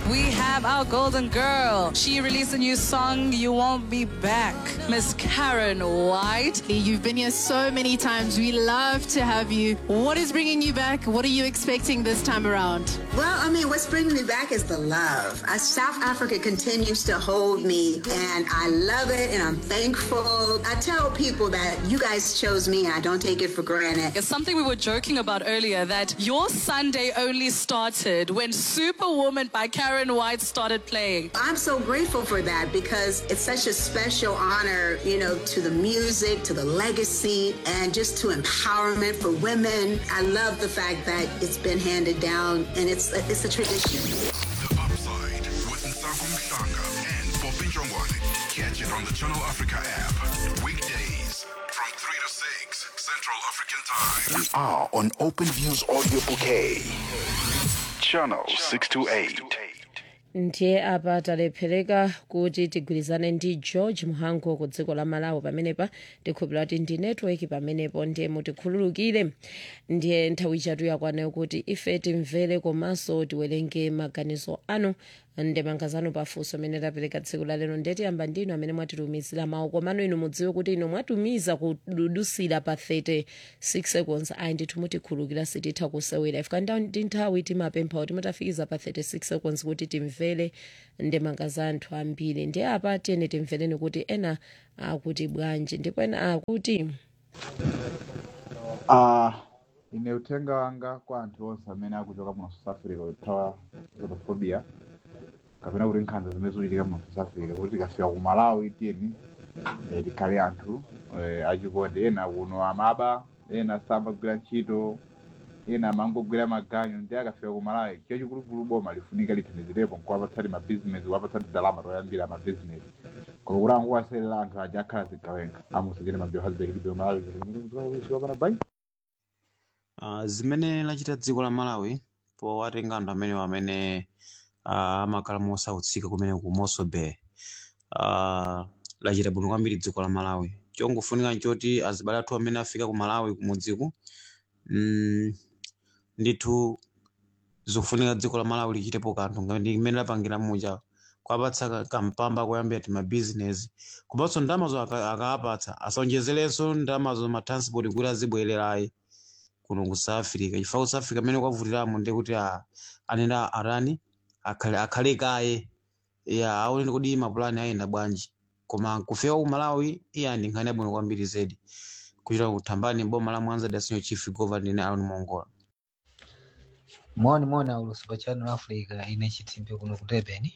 we have our golden girl. She released a new song, You Won't Be Back. Miss Karen White. You've been here so many times. We love to have you. What is bringing you back? What are you expecting this time around? Well, I mean, what's bringing me back is the love. Uh, South Africa continues to hold me, and I love it, and I'm thankful. I tell people that you guys chose me, and I don't take it for granted. It's something we were joking about earlier that your Sunday only started when Superwoman by Karen White started playing. I'm so grateful for that because it's such a special honor, you know, to the music, to the legacy, and just to empowerment for women. I love the fact that it's been handed down, and it's it's a tradition. The Upside with Nsaku Mshanga and Poppy Jongwane. Catch it on the Channel Africa app. Weekdays from 3 to 6 Central African Time. We are on Open Views Audio Bouquet. Channel 628. ndiye apa talephereka kuti tigwirizane ndi george muhango ku dziko la malawi pamenepa tikhulupira kuti ndi netiweki pamenepo ndiye mutikhululukire ndiye nthawi chatu yakwana kuti ife timvere komanso tiwerenge maganizo anu ndemanga zanu pafunso amene tapereka tsiku la lero ndiye tiyamba ndinu amene mwatitumizira mawu komano inu mudziwe kuti inu mwatumiza kududusira pa 36 seconds ayi ndithu mutikhululukira sititha kusewera ifika ndi nthawi timapempha kuti mutafikiza pa 36 seconds kuti timvere ndemanga za anthu ambiri ndiye apa tiyene timvereni kuti ena akuti bwanji ndipo ena akuti Uh, ine uthenga wanga kwa anthu onse amene akuchoka mu south africa kuthawa xenophobia kapena kuti nkhanza zimene zikuchitika mu south africa kuti tikafika ku malawi tiyeni eh, tikhale anthu eh, achikondi ena kuno amaba ena samagwira ntchito ena amangogwira maganyu ndi akafika ku malawi chiyo chikulukulu boma lifunika lithandizirepo nkuwapatsani mabizinesi kuwapatsani ndalama toyambira mabizinesi koma kuti angowaserera anthu aja akhala zigawenga amusachene mabio hazibekilibe malawi zikapana bai Uh, zimene lachita dziko la malawi powatenga anthu amenewo amene uh, amakhala mosautsika kumene ku moso bay uh, lachita bwino kwambiri dziko la malawi chongofunika nchoti azibale athu amene afika ku malawi kumudziku mm, ndithu zikufunika dziko la malawi lichitepo kanthu ngati imene lapangira muja kuwapatsa ka- kampamba koyambira ti mabizinesi komanso ndalamazo aka- akawapatsa asonjezerenso ndalamazo matransport kuti azibwererayi kuno ku south africa chifukwa ku south africa amene kwavutiramo ndi kuti a- anena arani akhale akhale kaye ya aonene kuti mapulani ayenda bwanji koma kufika ku malawi iye ndi nkhani yabwino kwambiri zedi kuchita kuthambani boma la mwanza dasinyo chief governor ine aron mongola moni moni aulusi pa channel africa ine chitimbe kuno ku durban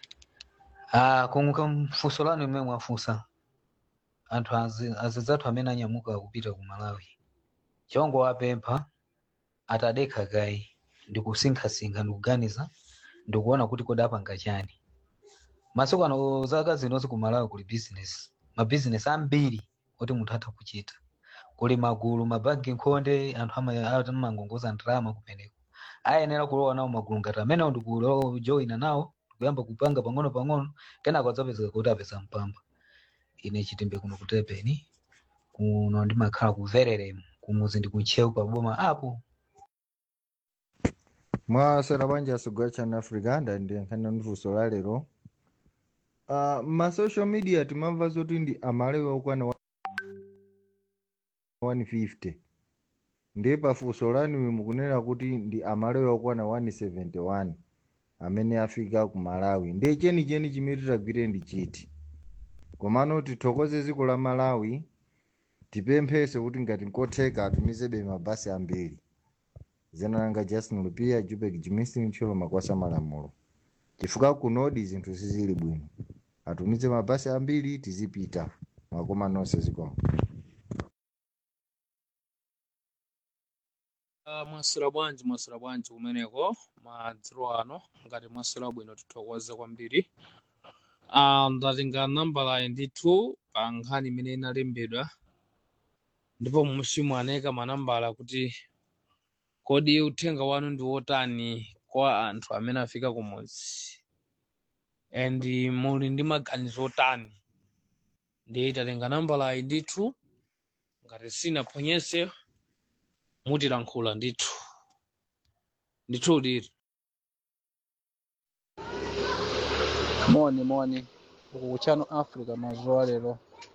ah kunguka mfunso lanu imene mwafunsa anthu azi- azidzathu amene anyamuka kupita ku malawi chongo wapempha atadekha kayi ndikusinkhasinkha ndikuganiza ndikuona kuti kodi apanga chani masiku ano zaka zinozi ku malawi kuli business mabizinesi ambiri oti munthu atha kuchita kuli magulu mabanki nkhonde anthu ama- amangongoza ndalama kumeneko ayenera kulowa nawo magulu ngati amenewo ndikujoyina nawo ndikuyamba kupanga pang'ono pang'ono kenako adzapezeka kuti apeza mpamba ine chitimbe kuno ku durban kuno ndimakhala ku vereremu kumuzi ndi kuntchewu pa boma apo mwasera bwanji asogwa channel africa ndandiyankhana ndifunso la lero uh, ma social media timamva zoti ndi amalawi okwana wa- 150 ndiye pafunso lanu mukunena kuti ndi amalawi okwana 171 amene afika ku malawi ndiye chenicheni chimene titagwire ndi chiti komano tithokoze dziko la malawi tipempheso kuti ngati nkotheka atumizebe mabasi ambiri zina langa justin lupia jubek jimistin ntcholo makwasa malamulo chifukwa kunodi zinthu sizili bwino atumize mabasi ambiri tizipita makoma nonse zikomo Ah, mwaswera bwanji mwaswera bwanji kumeneko madzulo ano ngati mwaswera bwino tithokoze kwambiri Ah, ndatenga nambala ndithu pa nkhani imene inalembedwa ndipo muchimwaneka manambala kuti kodi uthenga wanu ndi wotani kwa anthu amene afika kumudzi and muli ndi maganizo otani ndiye tatenga nambala iyi ndithu ngati sinaphonyese mutilankhula ndithu ndithu liti moni moni uku kuchano africa mazuwa lero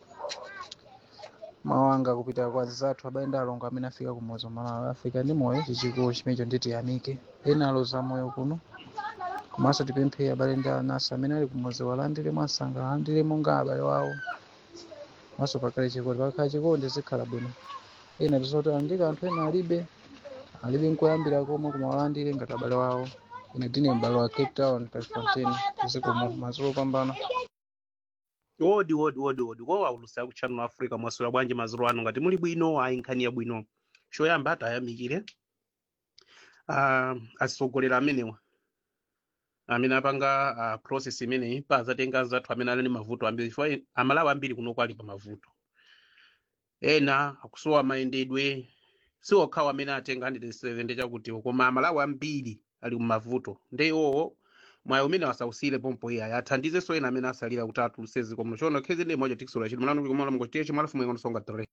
mawanga kupita kwa zathu abayenda alongo amene afika kumudzi malawi africa ndi moyo chichikulu chimenecho nditi yamike enalo za moyo kuno komanso tipemphe abale ndi anasi amene ali kumudzi walandire mwasanga alandire monga abale wawo maso pakale chikondi pakhala chikondi zikhala bwino ena tizoti andika anthu ena alibe alibe nkoyambira komwe kumawalandire ngati abale wawo ine ndine m'bale wa cape town taffontein tizikomo mazulo opambana wodi wodi wodi wodi wo aulusa ku channel africa mwasula bwanji maziro ano ngati muli bwino ayi nkhani ya bwino choyamba atayamikire uh, asogolera amenewa amene apanga uh, process imeneyi pa azatenga zathu amene ali ndi mavuto ambiri chifukwa amalawi ambiri kuno ali pa mavuto ena akusowa mayendedwe si okhawo amene atenga 170 chakutiwo koma amalawi ambiri ali mumavuto ndi iwowo mwayi umene wasausire pompo iyayi athandizenso ena amene asalira kuti atulutse zikomo chono khezi ndi moja tikisula chiti mlandu kumala mngotiye chimalafu mwenga nsonga 3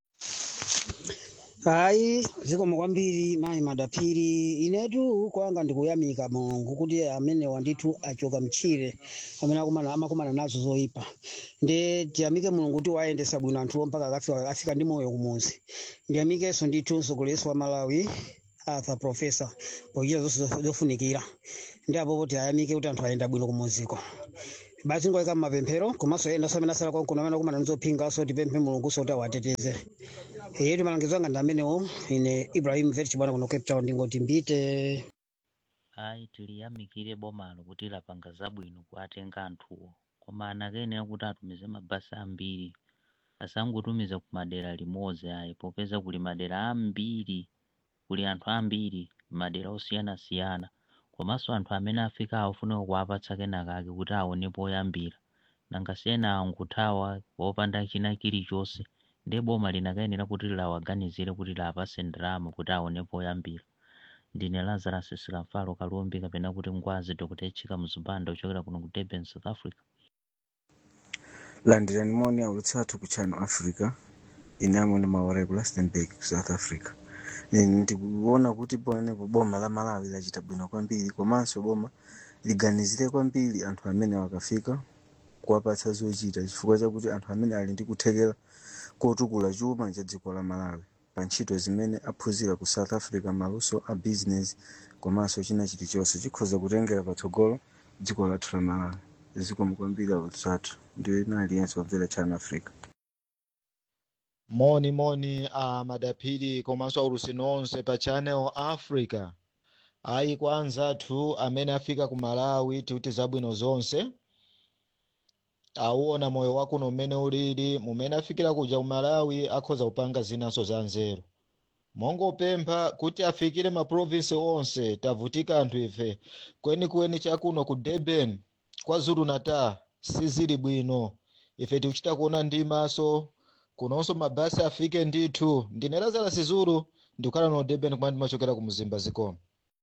hayi zikomo kwambiri mayi madapiri inetu kwanga ndikuyamika mulungu kuti amene wandithu achoka mchire amene akumana amakumana nazo zoyipa nde tiyamike mulungu kuti wayendesa bwino anthuwo mpaka akafika afika ndi moyo kumuzi ndiyamikenso ndithu mtsogoleri wa malawi arthur professor pochita zonse zofunikira ndi apopo tiyamike kuti anthu ayenda bwino kumuziko basi ngoyika mmapemphero komanso ena amene asala konkuno amene akumana nzopingaso tipemphe mulungu soti awateteze yetu malangizo anga ndi amenewo ine ibrahim vet chibwana kuno cape town ndingoti mbite ayi tiliyamikire bomalo kuti lapanga zabwino kuatenga anthuwo koma anakenera kuti atumize mabasi ambiri asangotumiza ku madera limodzi ayi popeza kuli madera ambiri kuli anthu ambiri madera osiyanasiyana komanso anthu amene afika afunika kuwapatsa kenakake kuti aonepo oyambira nangasiyena anguthawa wopanda china chilichonse ndi boma linakayenera kuti liwaganizire kuti liwapatse ndalama kuti aonepo oyambira ndine lazarus sikamfalo kalumbi kapena kuti ngwazi dr echika mzubanda ochokera kuno ku durban south africa landirani moni aulutsi athu ku channel africa ine amene maora ku rustenburg ku south africa Ine ndikuona kuti ponepo boma la malawi lachita bwino kwambiri komanso boma liganizire kwambiri anthu amene akafika kuwapatsa zochita chifukwa chakuti anthu amene ali ndi kuthekera kotukula chuma cha dziko la malawi pa ntchito zimene aphunzira ku south africa maluso a business komanso china chilichonse chikhoza kutengera patsogolo dziko lathu la malawi zikomo kwambiri aulutsi athu ndiyo ina aliyense wamvera channel africa moni moni a madapiri komanso aulusi nonse pa channel africa ayi kwa anzathu amene afika ku malawi tikuti zabwino zonse auona moyo wakuno mmene ulili mumene afikira kuja ku malawi akhoza kupanga zinanso za nzeru mongopempha kuti afikire maprovinsi onse tavutika anthu ife kwenikweni chakuno ku durban kwazulu natal sizili bwino ife tikuchita kuona ndi maso kunonso mabasi afike ndithu ndine lazarus zulu ndikukhala no durban kumene ndimachokera ku mzimba zikomo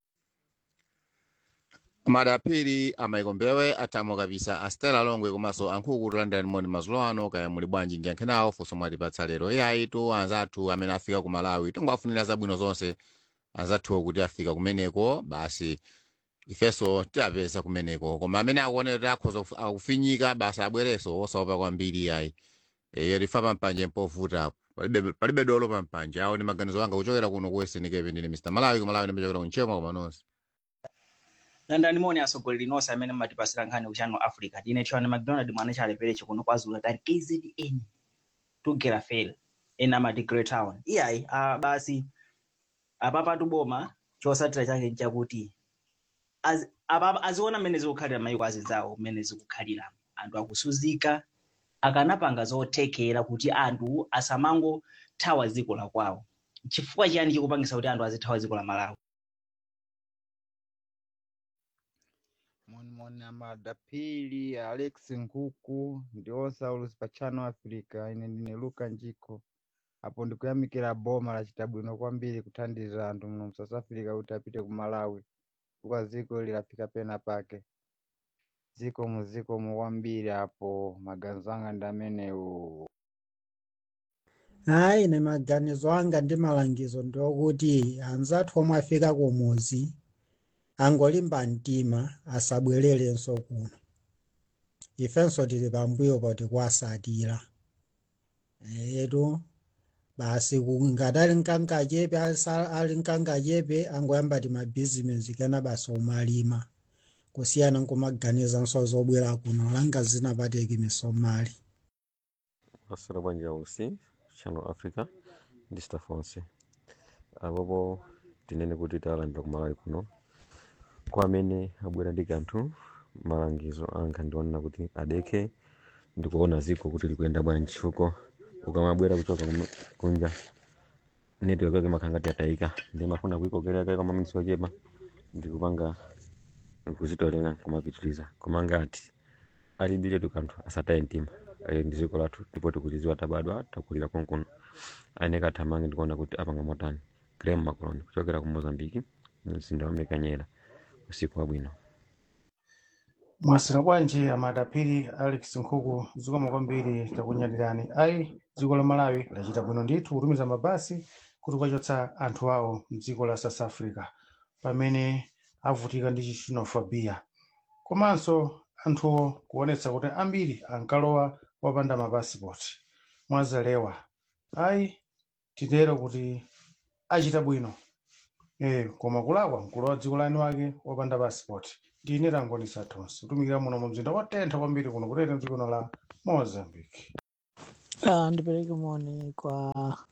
madapiri amayikombewe atamo kabisa astela longwe komanso ankhuku kulandani moni mazulo ano kaya muli bwanji ndiyankhe nawo funso mwatipatsa lero iyayi tu anzathu amene afika ku malawi tingowafunira zabwino zonse anzathuwo kuti afika kumeneko basi ifenso tiapeza kumeneko koma amene akuonera kuti akhoza kufi- akufinyika basi abwerenso osaopa kwambiri iyayi iyo lifa pampanje mpovuta palibe palibe dolo pampanje awo ndi maganizo anga kuchokera kuno ku western cape ndine mr malawi ku malawi ndimachokera kunchema koma nonse landani moni asogoleri nonse amene mumatipasira nkhani ku channel africa ndine tshwane mcdonald mwana chalepereche kuno kwazulu tali kzn tugera fel ena amati great town iyayi uh, basi apapatu boma chosatira chake nchakuti az- apa- aziona mmene zikukhalira mayiko azidzawo mmene zikukhalira anthu akusuzika akanapanga zothekera kuti anthu asamangothawa dziko la kwawo chifukwa chiyani chikupangisa kuti anthu azithawa dziko la malawi monimoni amadapili alex nkuku ndi onse aulusi pa channel africa ine ndine luka njiko apo ndikuyamikira boma lachita bwino kwambiri kuthandiza anthu muno mu south africa kuti apite ku malawi chifukwa dziko lilafika pena pake dziko mu dziko mu kwambiri apo maganizo anga ndi amenewo hayi ine maganizo anga ndi malangizo ndiokuti anzathu omwe afika kumuzi angolimba mtima asabwererenso kuno ifenso tili pambuyo poti kuwasatira etu basi ku- ngati ali mkanka chepe asa- ali mkanka chepe angoyamba ti mabhizinesi kena basi omalima kusiyana nkumaganiza nso zobwera kuno langa zinapateki misomali masera bwanji ausi channel africa ndi staff onse apopo tinene kuti talandira kumalawi kuno kwa amene abwera ndi kanthu malangizo anga ndionena kuti adeke ndikuona ziko kuti likuyenda bwanji chifukwa ukamabwera kuchoka kumu- kunja network yake makhangati atayika ndi mafuna kuikokerera kale kwa maminitsi ochepa ndikupanga kuzitolera kumapitiliza koma ngati alibiletu kanthu asataye mtima ali ndi dziko lathu ndipo tikuchiziwa tabadwa takulira konkuno aine kathamange ndikuona kuti apanga motani graham macoloni kuchokera ku mozambiki mzinda wa mekanyera usiku wabwino mwasira bwanji amadapiri alex nkhuku zikomo kwambiri takunyadirani ayi dziko la malawi lachita bwino ndithu kutumiza mabasi kuti kukachotsa anthu awo mdziko la south africa pamene avutika ndi xenophobia komanso anthuwo kuonetsa kuti ambiri ankalowa wapanda mapasipoti mwazalewa ayi titero kuti achita bwino eh koma kulakwa mkulu wa dziko lani wake wapanda pasipoti ndine tangonisa tonse kutumikira muno mu mzinda watentha kwambiri kuno kutete mdziko la mozambique Ah, ndipeleke moni kwa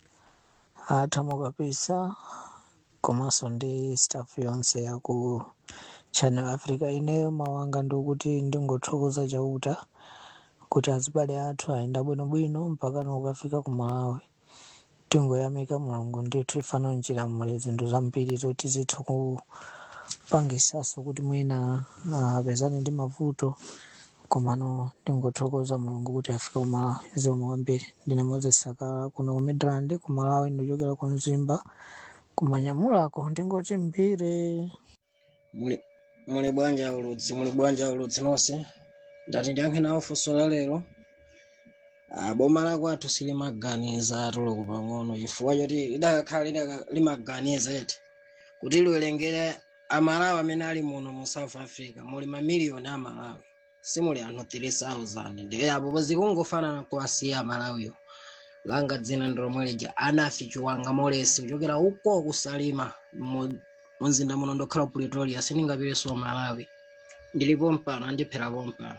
atamo kabisa komanso ndi staff yonse ya ku channel africa ineyo mawanga ndikuti ndingothokoza chauta kuti azibale athu ayenda bwinobwino mpaka ukafika ku malawi tingoyamika mulungu ndithu ifana njira muli zinthu zambiri zoti zitha kupangisaso kuti mwina apezane ndi mavuto komano ndingothokoza mulungu kuti afika ku malawi zikomo kwambiri ndine moses sakala kuno ku midrand ku malawi ndikuchokera ku mzimba kumanyamulako ndingoti mbire muli muli bwanja uludzi muli bwanja uludzi nonse ndati ndiyankhe nawo funso la lero Ah, boma la kwathu silimaganiza atuluku pang'ono chifukwa choti lidakakhala lidaka- limaganiza eti kuti liwerengere amalawi amene ali muno mu south africa muli mamiliyoni amalawi simuli anthu 3000 ndiye apo pozikungofanana kuwasiya amalawiyo langa dzina ndilomwe lija anafi chiwanga molesi kuchokera uko kusalima mu- mumzinda muno ndokhala ku pretoria sindingapireso malawi ndilipo mpano andipherapo mpano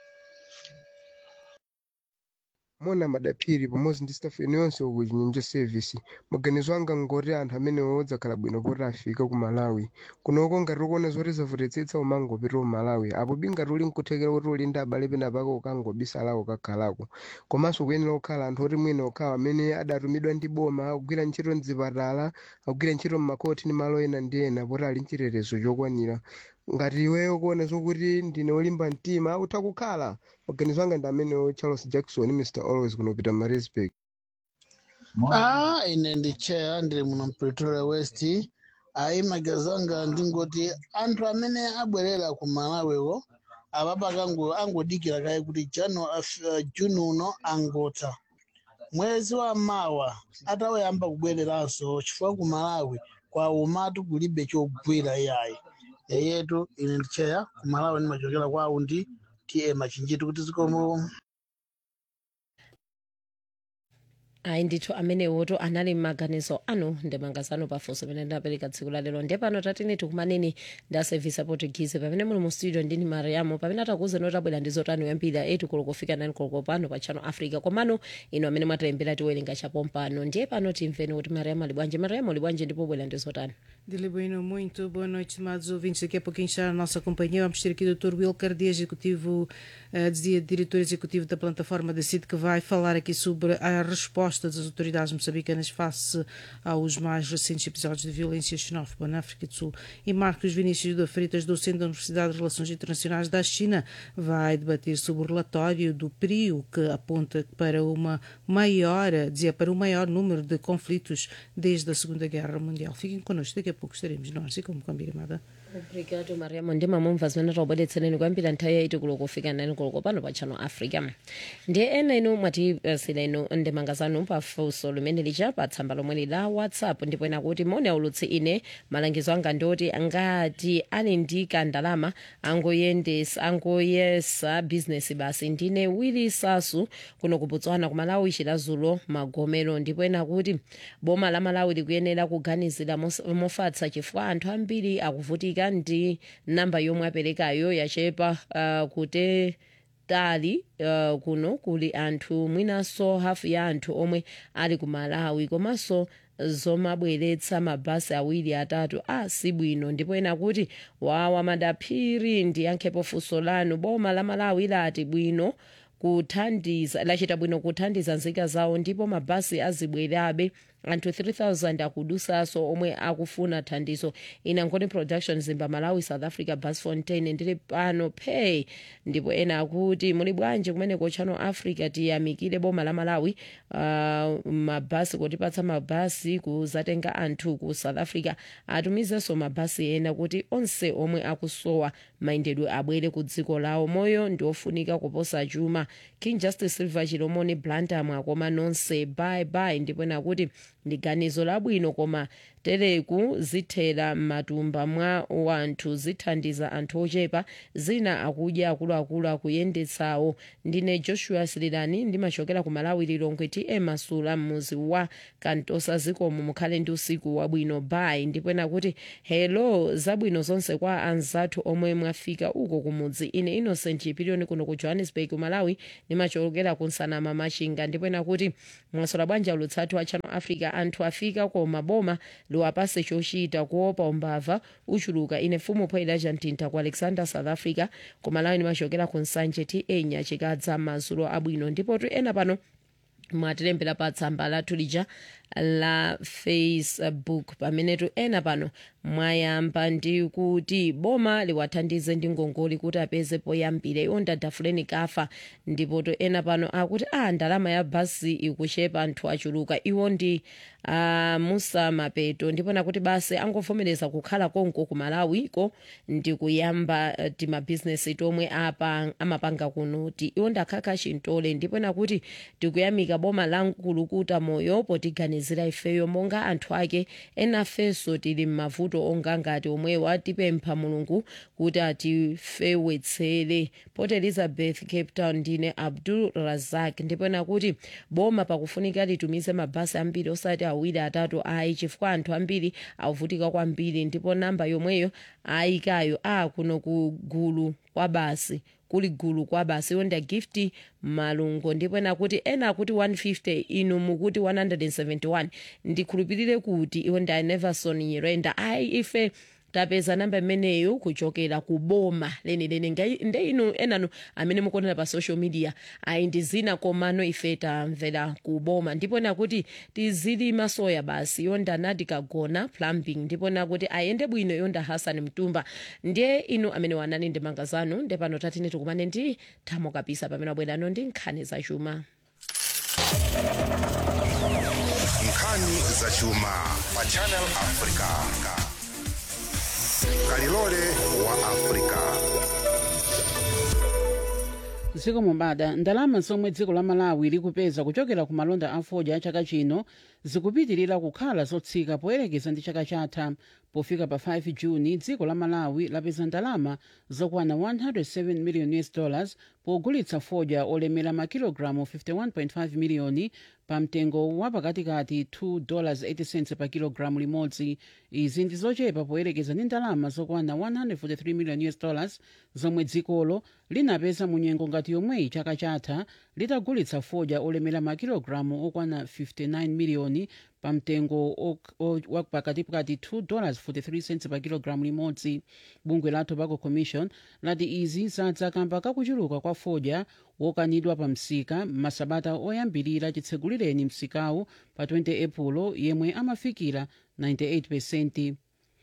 mona madaphiri pamodzi ndi staff ino yonse uku chinyinjo service maganizo anga ngoti anthu amene odzakhala bwino poti afika ku malawi kunoko ngati ukuona zoti zavutitsa umangopita ku malawi apo bingati uli nkuthekera kuti uli ndi abale pena pako ukangobisalawo kakhalako komanso kuyenera kukhala anthu oti mwina okhawa amene adatumidwa ndi boma akugwira ntchito mzipatala akugwira ntchito mmakoti ndi malo ena ndi ena poti ali nchitetezo chokwanira ngati iweyo kuona zokuti ndine olimba mtima utha kukhala maganizo anga ndi amenewo charles jackson mr always kunopita marisburg Ah, ine ndi chair ndili muno Pretoria West. Ayi maganizo anga ndingoti anthu amene abwerera ku Malawiwo apapa kango angodikira kaye kuti Janu uh, June uno angotha. Mwezi wa mawa atawayamba kubwereranso chifukwa ku Malawi kwaumatu kulibe chogwira iyayi. Eyetu ine ndi chair ku Malawi ndimachokera kwawo ndi TM Machinjitu kuti zikomo. ayi ndithu amenewoto anali m'maganizo anu ndi mangazano pafunso pamene ndinapereka tsiku la lero ndiye pano tatini tikumaneni ndi asevisi aportuguese pamene muli mu studio ndini mariamo pamene atakuwuzani kuti abwera ndi zotani yambira 8 koloko kufika 9 koloko pano pa channel africa komano ino amene mwatalembera tiwerenga chapompano ndiye pano timveni kuti mariamo ali bwanji mariamo ali bwanji ndipo bwera ndi zotani Dile Bueno, muito boa noite, estimados ouvintes. Daqui a pouquinho está a nossa companhia. Vamos ter aqui o Dr. Will Cardia, executivo, eh, dizia diretor executivo da plataforma da CID, que vai falar aqui sobre a resposta das autoridades moçambicanas face aos mais recentes episódios de violência xenófoba na África do Sul. E Marcos Vinícius da Freitas, docente da Universidade de Relações Internacionais da China, vai debater sobre o relatório do PRIO, que aponta para uma maior, dizia, para o maior número de conflitos desde a Segunda Guerra Mundial. Fiquem connosco, daqui a pouco estaremos nós e como combinado. obrigado mariamo ndimamumva zimene taubweretsereni kwambiri nthawi yaiti kulo kufika nani kulo pano pa channel africa ndiye ena inu mwatipasira inu ndemanga zanu pafunso limene lija pa tsamba lomwe la whatsapp ndipo ena kuti moni aulutsi ine malangizo anga ndioti ngati ali ndi kandalama angoyendesa angoyesa bizinesi basi ndine wili sasu kuno ku botswana ku malawi chilazulo magomero ndipo ena kuti boma la malawi likuyenera kuganizira mos- mofatsa chifukwa anthu ambiri akuvutika ndi namba yomwe aperekayo yachepa uh, kute tali uh, kuno kuli anthu mwinanso hafu ya anthu omwe ali ku malawi komanso zomabweretsa mabasi awiri atatu a sibwino ndipo ena kuti wawa madaphiri ndiyankhepo funso lanu boma la malawi lati bwino kuthandiza lachita bwino kuthandiza nzika zawo ndipo mabasi azibwerabe anthu 3000 akudusaso omwe akufuna thandizo ina ngoni production zimba malawi south africa bus fontaine ndili pano pay ndipo ena akuti muli bwanji kumeneko channel africa tiyamikire boma la malawi uh, mabasi kutipatsa mabasi kuzatenga anthu ku south africa atumizenso mabasi ena kuti onse omwe akusowa mayendedwe abwere ku dziko lawo moyo ndi ofunika kuposa chuma king justice silver chilomoni blantyre akoma nonse bye bye ndipo ena kuti ndi ganizo labwino koma tereku zithera m'matumba mwa wanthu zithandiza anthu ochepa zina akudya akuluakulu akuyendetsawo ndine joshua sililani ndimachokera ku malawi lilongwe tm masula mmuzi wa kantosa zikomo mukhale ndi usiku wabwino bye ndipo ena kuti hello zabwino zonse kwa anzathu omwe mwafika uko kumudzi ine innocent chipirioni kuno ku johannesburg malawi ndimachokera ku nsanama machinga ndipo ena kuti mwasola bwanji aulutsathu a channel africa anthu afika koma boma liwapase chochita kuopa umbava uchuluka ine mfumu poidaja mtinta ku alexander south africa koma lawi ndimachokera ku nsanje ta nyachikadza madzulo abwino ndipo tu ena pano mwatilembera pa tsamba lathu lija la facebook pamenetu ena pano mwayamba ndi kuti boma liwathandize ndi ngongoli kuti apeze poyambira iwo ndadafuleni kafa ndipo to ena pano akuti a ndalama ya basi ikuchepa anthu achuluka iwo ndi uh, musa mapeto ndipo nakuti basi angovomereza kukhala konko ku malawiko ndi kuyamba uh, timabhizinesi tomwe apa amapanga kunuti iwo ndakhakha chintole ndipo nakuti tikuyamika boma la nkulukuta moyo potiganizira ifeyo monga anthu ake enafenso tili m'mavuto onga ngati omwewa atipempha mulungu kuti atifewetsere port elizabeth cape town ndine abdul razak ndipo nakuti boma pakufunika litumize mabasi ambiri osati awiri atatu ayi chifukwa anthu ambiri akuvutika kwambiri ndipo namba yomweyo ayikayo a kuno ku gulu kwa basi kuli gulu kwa basi iwo ndi gift malungo ndipo ena kuti ena akuti 150 inu mukuti 171 ndikhulupirire kuti iwo ndi neverson nyirenda ayi ife tapeza namba imeneyo kuchokera ku boma lenileni nde inu enanu amene mukuonera pa social media ayi ndi zina komano ife tamvera ku boma ndipo nakuti tizilima soya basi yonda nati kagona plumbing ndipo nakuti ayende bwino yonda hasani mtumba ndiye inu amene wanani ndi manga zanu nde pano tatine tikumane ndi thamo kapisa pamene abwerano ndi nkhani zachuma nkhani zachuma pa channel africa kalilole wa africa dziko mombada ndalama zomwe dziko la malawi likupeza kuchokera ku malonda a fodya a chaka chino zikupitirira kukhala zotsika poyerekeza ndi chaka chatha pofika pa 5 juni dziko la malawi lapeza ndalama zokwana 107 million us dollars pogulitsa fodya olemera makilogalamu 51.5 miliyoni pa mtengo wa pakatikati 2 dollars 80 cents pa kilogalamu limodzi izi ndi zochepa poyerekeza ndi ndalama zokwana 143 million us dollars zomwe dzikolo linapeza mu nyengo ngati yomweyi chaka chatha litagulitsa fodya olemera makilogalamu okwana 59 miliyoni pa mtengo wa pakatikati 2 dollars 43 cents pa kilogalamu limodzi bungwe la tobacco commission lati izi zadza kamba kakuchuluka kwa fodya wokanidwa pa msika masabata oyambirira chitsegulireni msikawu pa 20 epulo yemwe amafikira 98 pesenti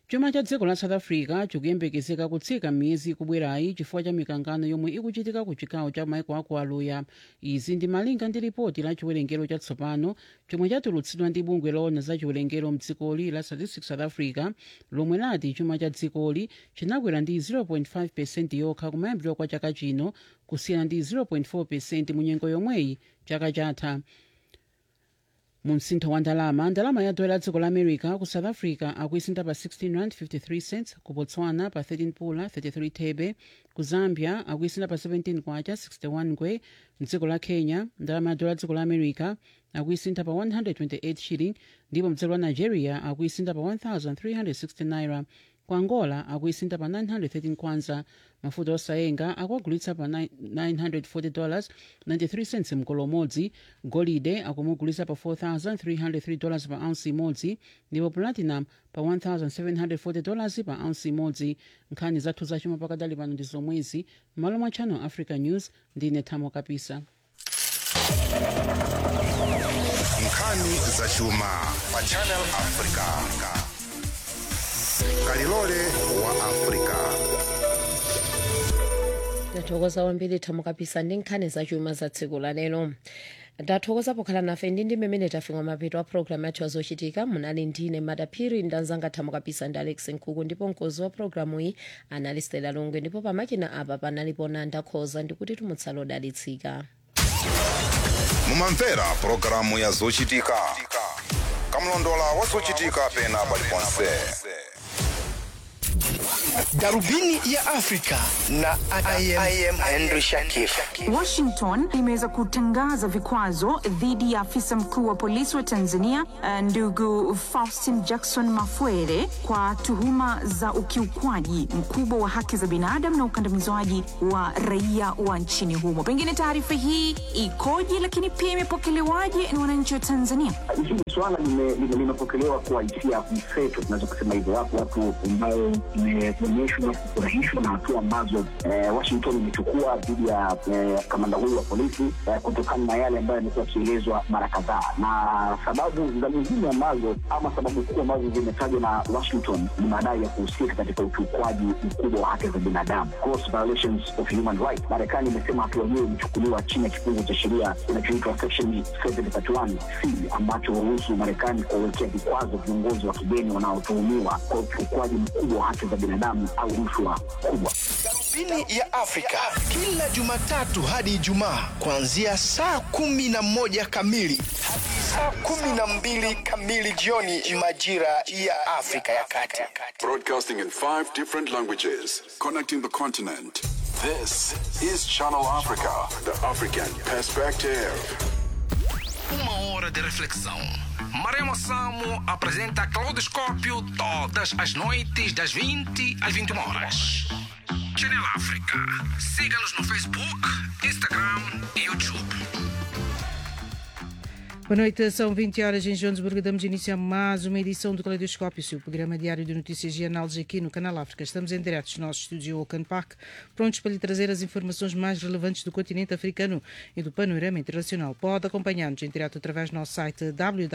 chuma cha dziko la south africa chikuyembekezeka kutsika m'miyezi ikubwerayi chifukwa cha mikangano yomwe ikuchitika ku chigawo cha maiko aku aluya izi ndi malinga ndi ripoti la chiwerengero chatsopano chomwe chatulutsidwa ndi bungwe loona za chiwerengero mdzikoli la statistics south africa lomwe lati chuma cha dzikoli chinakwera ndi 0.5 percent yokha kumayambiro kwa chaka chino kusiyana ndi 0.4 percent mu nyengo yomweyi chaka chatha mu msintho wa ndalama ndalama ya dola dziko la america ku south africa akuisintha pa 16 rand 53 cents ku botswana pa 13 pula 33 thebe ku zambia akuisintha pa 17 kwacha 61 ngwe mdziko la kenya ndalama ya dola dziko la america akuisintha pa 128 shilling ndipo mdziko la nigeria akuisintha pa 1360 naira ku angola akuisintha pa 913 kwanza mafuta osayenga akuagulitsa pa 940 dollars 93 cents mkolo umodzi golide akumugulitsa pa 4303 dollars pa ounce imodzi ndipo platinum pa 1740 dollars pa ounce imodzi nkhani zathu zachuma pakadali pano ndi zomwezi m'malo mwa channel africa news ndine thamo kapisa nkhani zachuma pa channel africa kalilole wa africa ndathokoza kwambiri thamo kapisa ndi nkhani zachuma za tsiku la lero ndathokoza pokhala nafe ndi ndi mmene tafika mapeto a programu yathu yazochitika munali ndine madaphiri ndanzanga thamo kapisa ndi alex nkhuku ndipo mkozi wa programu iyi anali stela lungwe ndipo pamakina apa panalipo nanda khoza ndikuti tumutsala odalitsika mumamvera pulogalamu ya zochitika kamlondola wa zochitika pena paliponse darubini ya afrika na I am, I am henry shakif Washington imeweza kutangaza vikwazo dhidi ya afisa mkuu wa polisi wa Tanzania eh, ndugu Faustin Jackson Mafwere kwa tuhuma za ukiukwaji mkubwa wa haki za binadamu na ukandamizwaji wa raia wa nchini humo. Pengine taarifa hii ikoje, lakini pia imepokelewaje na wananchi wa Tanzania? hili swala lime- lime- limepokelewa kwa hisia mseto, tunaweza kusema hivyo. Wapo watu ambao imeonyeshwa kufurahishwa na hatua ambazo eh, Washington imechukua dhidi ya eh, kamanda huyu wa polisi eh, kutokana na yale ambayo yamekuwa yakielezwa mara kadhaa, na sababu za nyingine ambazo ama sababu kuu ambazo zimetajwa na Washington ni madai ya kuhusika katika ukiukwaji mkubwa wa haki za binadamu, gross violations of human rights. Marekani imesema hatua hiyo imechukuliwa chini ya kifungu cha sheria kinachoitwa section 731 c ambacho huruhusu Marekani kuwawekea vikwazo viongozi wa kigeni wanaotuhumiwa kwa ukiukwaji mkubwa wa haki za binadamu au rushwa kubwa. darubini ya afrika kila jumatatu hadi ijumaa kuanzia saa kumi na moja kamili hadi saa kumi na mbili kamili jioni majira ya afrika ya kati Broadcasting in five different languages, connecting the continent. This is Channel Africa, the African perspective. Uma hora de reflexão. Maremo Samo apresenta Claudoscópio todas as noites, das 20 às 21 horas. Channel África. Siga-nos no Facebook, Instagram e YouTube. Boa noite, são 20 horas em Joanesburgo. Damos início a mais uma edição do Caleidoscópio, seu programa diário de notícias e análises aqui no Canal África. Estamos em direto dos nossos estúdios em Oaken Park, prontos para lhe trazer as informações mais relevantes do continente africano e do panorama internacional. Pode acompanhar-nos em direto através do nosso site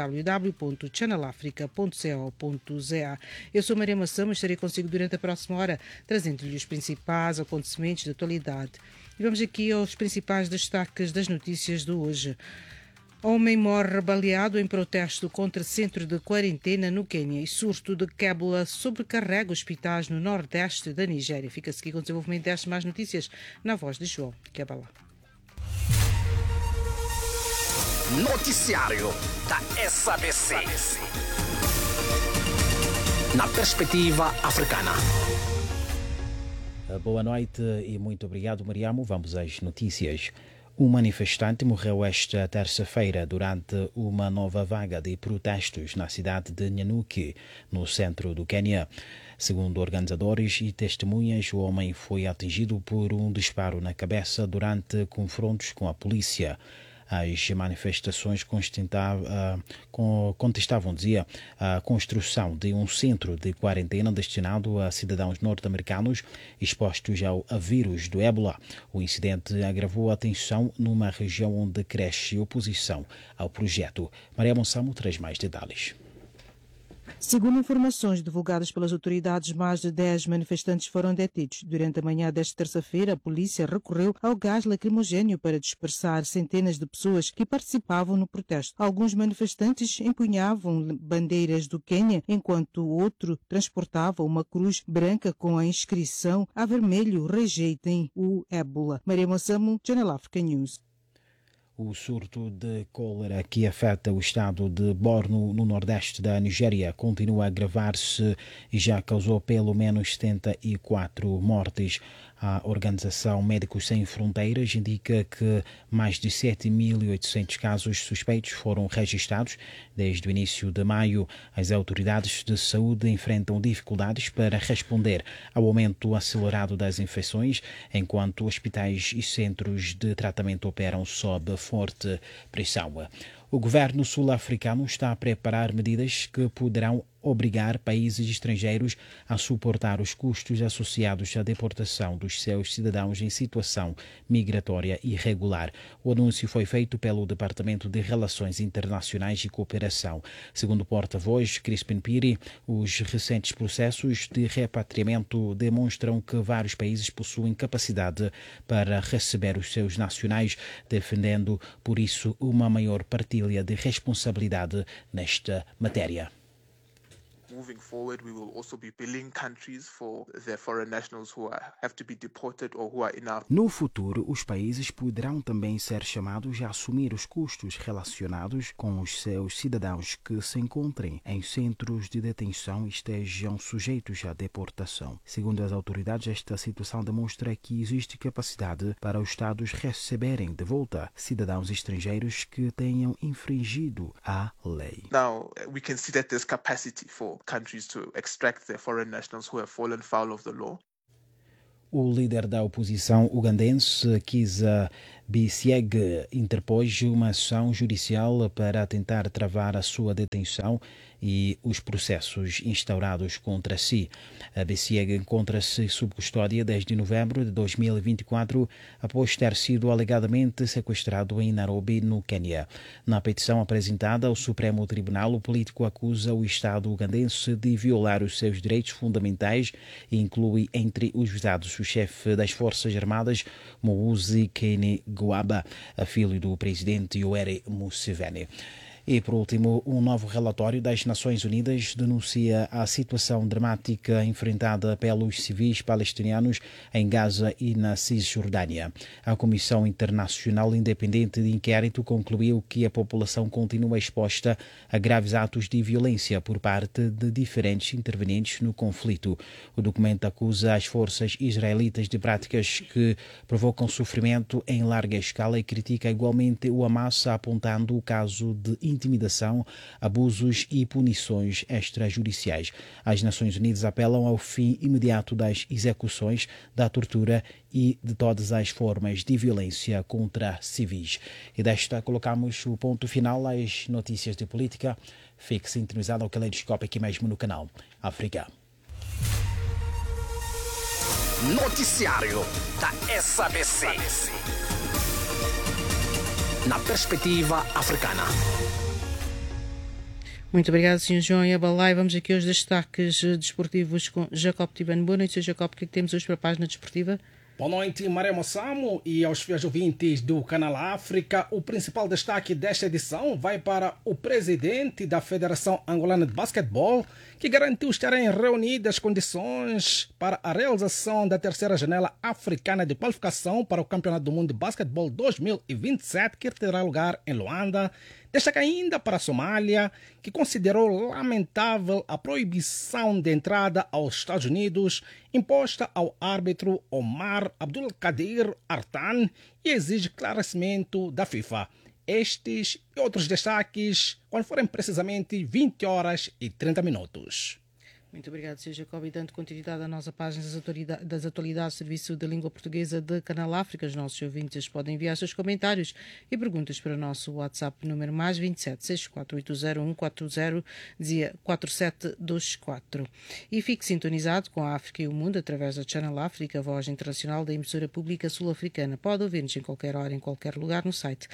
www.channelafrica.co.za. Eu sou Maria Massama e estarei consigo durante a próxima hora, trazendo-lhe os principais acontecimentos da atualidade. E vamos aqui aos principais destaques das notícias de hoje. Homem morre baleado em protesto contra centro de quarentena no Quênia e surto de ébola sobrecarrega hospitais no nordeste da Nigéria. Fica-se aqui com o desenvolvimento destas mais notícias na voz de João Cabala. noticiário da SABC na perspectiva africana Boa noite e muito obrigado, Mariamo. Vamos às notícias. Um manifestante morreu esta terça-feira durante uma nova vaga de protestos na cidade de Nyanuki, no centro do Quênia. Segundo organizadores e testemunhas, o homem foi atingido por um disparo na cabeça durante confrontos com a polícia. As manifestações contestavam, dizia, a construção de um centro de quarentena destinado a cidadãos norte-americanos expostos ao vírus do ébola. O incidente agravou a tensão numa região onde cresce oposição ao projeto. Maria Monsamo traz mais detalhes. Segundo informações divulgadas pelas autoridades, mais de 10 manifestantes foram detidos. Durante a manhã desta terça-feira, a polícia recorreu ao gás lacrimogênio para dispersar centenas de pessoas que participavam no protesto. Alguns manifestantes empunhavam bandeiras do Quênia, enquanto outro transportava uma cruz branca com a inscrição a vermelho rejeitem o ébola. Maria Moçamo, Channel Africa News. O surto de cólera que afeta o estado de Borno, no nordeste da Nigéria, continua a agravar-se e já causou pelo menos 74 mortes. A Organização Médicos Sem Fronteiras indica que mais de 7.800 casos suspeitos foram registrados desde o início de maio. As autoridades de saúde enfrentam dificuldades para responder ao aumento acelerado das infecções, enquanto hospitais e centros de tratamento operam sob forte pressão. O governo sul-africano está a preparar medidas que poderão obrigar países estrangeiros a suportar os custos associados à deportação dos seus cidadãos em situação migratória irregular. O anúncio foi feito pelo Departamento de Relações Internacionais e Cooperação. Segundo o porta-voz Crispin Piri, os recentes processos de repatriamento demonstram que vários países possuem capacidade para receber os seus nacionais, defendendo, por isso, uma maior partilha de responsabilidade nesta matéria. Moving forward, we will also be billing countries for their foreign nationals who are, have to be deported or who are in our No futuro, os países poderão também ser chamados a assumir os custos relacionados com os seus cidadãos que se encontrem em centros de detenção e estejam sujeitos à deportação. Segundo as autoridades, esta situação demonstra que existe capacidade para os Estados receberem de volta cidadãos estrangeiros que tenham infringido a lei. Now, we can see that there's capacity for countries to extract their foreign nationals who have fallen foul of the law. O líder da oposição ugandense, Kizza Besigye, interpôs uma ação judicial para tentar travar a sua detenção e os processos instaurados contra si. A Besigye encontra-se sob custódia desde novembro de 2024, após ter sido alegadamente sequestrado em Nairobi, no Quênia. Na petição apresentada ao Supremo Tribunal, o político acusa o Estado ugandense de violar os seus direitos fundamentais e inclui entre os visados o chefe das Forças Armadas, Muhoozi Kainerugaba, filho do presidente Yoweri Museveni. E, por último, um novo relatório das Nações Unidas denuncia a situação dramática enfrentada pelos civis palestinianos em Gaza e na Cisjordânia. A Comissão Internacional Independente de Inquérito concluiu que a população continua exposta a graves atos de violência por parte de diferentes intervenientes no conflito. O documento acusa as forças israelitas de práticas que provocam sofrimento em larga escala e critica igualmente o Hamas, apontando o caso de intimidação, abusos e punições extrajudiciais. As Nações Unidas apelam ao fim imediato das execuções, da tortura e de todas as formas de violência contra civis. E desta colocamos o ponto final às notícias de política. Fique sintonizado ao caleidoscópio aqui mesmo no canal África. Noticiário da SABC. Na perspectiva africana. Muito obrigado, Sr. João Abalai. Vamos aqui aos destaques desportivos com Jacob Tibano. Boa noite, Sr. Jacob. O que é que temos hoje para a página desportiva? Boa noite, Maria Moçamo e aos fiéis ouvintes do Canal África. O principal destaque desta edição vai para o presidente da Federação Angolana de Basquetebol, que garantiu estar em reunidas condições para a realização da terceira janela africana de qualificação para o Campeonato do Mundo de Basquetebol 2027, que terá lugar em Luanda. Destaca ainda para a Somália, que considerou lamentável a proibição de entrada aos Estados Unidos imposta ao árbitro Omar Abdul Kadir Artan e exige esclarecimento da FIFA. Estes e outros destaques quando forem precisamente 20 horas e 30 minutos. Muito obrigado, Sr. Jacob. E dando continuidade à nossa página das atualidades, das atualidades do Serviço da Língua Portuguesa de Canal África, os nossos ouvintes podem enviar seus comentários e perguntas para o nosso WhatsApp número mais 27 6480 dizia 4724. E fique sintonizado com a África e o Mundo através da Channel África, a voz internacional da emissora pública sul-africana. Pode ouvir-nos em qualquer hora, em qualquer lugar no site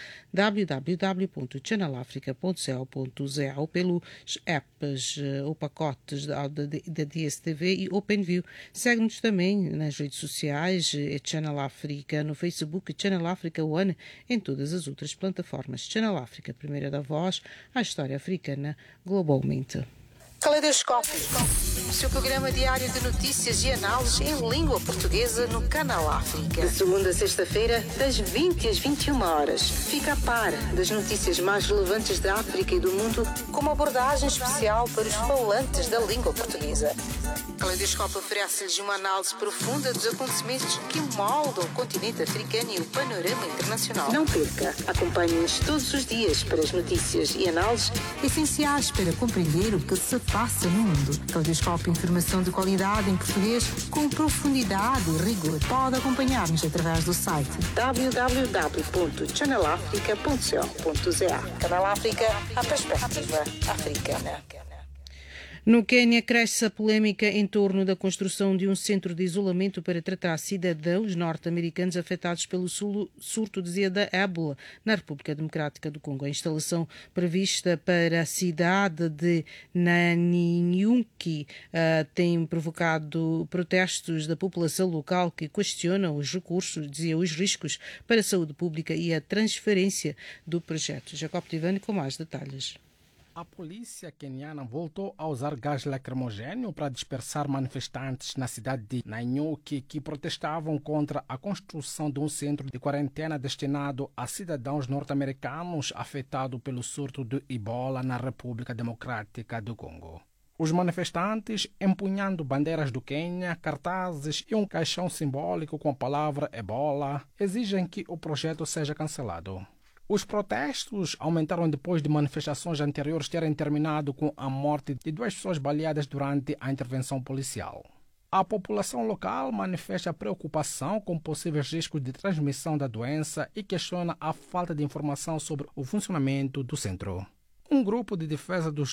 www.channelafrica.co.za ou pelos apps eh, ou pacotes da, da, da DSTV e OpenView. Segue-nos também nas redes sociais, eh, Channel África no Facebook, Channel África One, em todas as outras plataformas. Channel África, primeira da voz, a história africana globalmente. Caleidoscópio. O seu programa diário de notícias e análises em língua portuguesa no Canal África. De segunda a sexta-feira, das 20 às 21 horas. Fica a par das notícias mais relevantes da África e do mundo, com uma abordagem especial para os falantes da língua portuguesa. Caleidoscópio oferece-lhes uma análise profunda dos acontecimentos que moldam o continente africano e o panorama internacional. Não perca. Acompanhe-nos todos os dias para as notícias e análises essenciais para compreender o que se passa no mundo. Caleidoscópio Informação de qualidade em português com profundidade e rigor. Pode acompanhar-nos através do site www.channelafrica.co.za Canal África, a perspectiva africana. No Quênia, cresce a polémica em torno da construção de um centro de isolamento para tratar cidadãos norte-americanos afetados pelo surto de da ébola na República Democrática do Congo. A instalação prevista para a cidade de Naninyuki uh, tem provocado protestos da população local que questionam os recursos, dizia os riscos para a saúde pública e a transferência do projeto. Jacob Tivani com mais detalhes. A polícia queniana voltou a usar gás lacrimogênio para dispersar manifestantes na cidade de Nanyuki que protestavam contra a construção de um centro de quarentena destinado a cidadãos norte-americanos afetados pelo surto de ebola na República Democrática do Congo. Os manifestantes, empunhando bandeiras do Quênia, cartazes e um caixão simbólico com a palavra ebola, exigem que o projeto seja cancelado. Os protestos aumentaram depois de manifestações anteriores terem terminado com a morte de duas pessoas baleadas durante a intervenção policial. A população local manifesta preocupação com possíveis riscos de transmissão da doença e questiona a falta de informação sobre o funcionamento do centro. Um grupo de defesa dos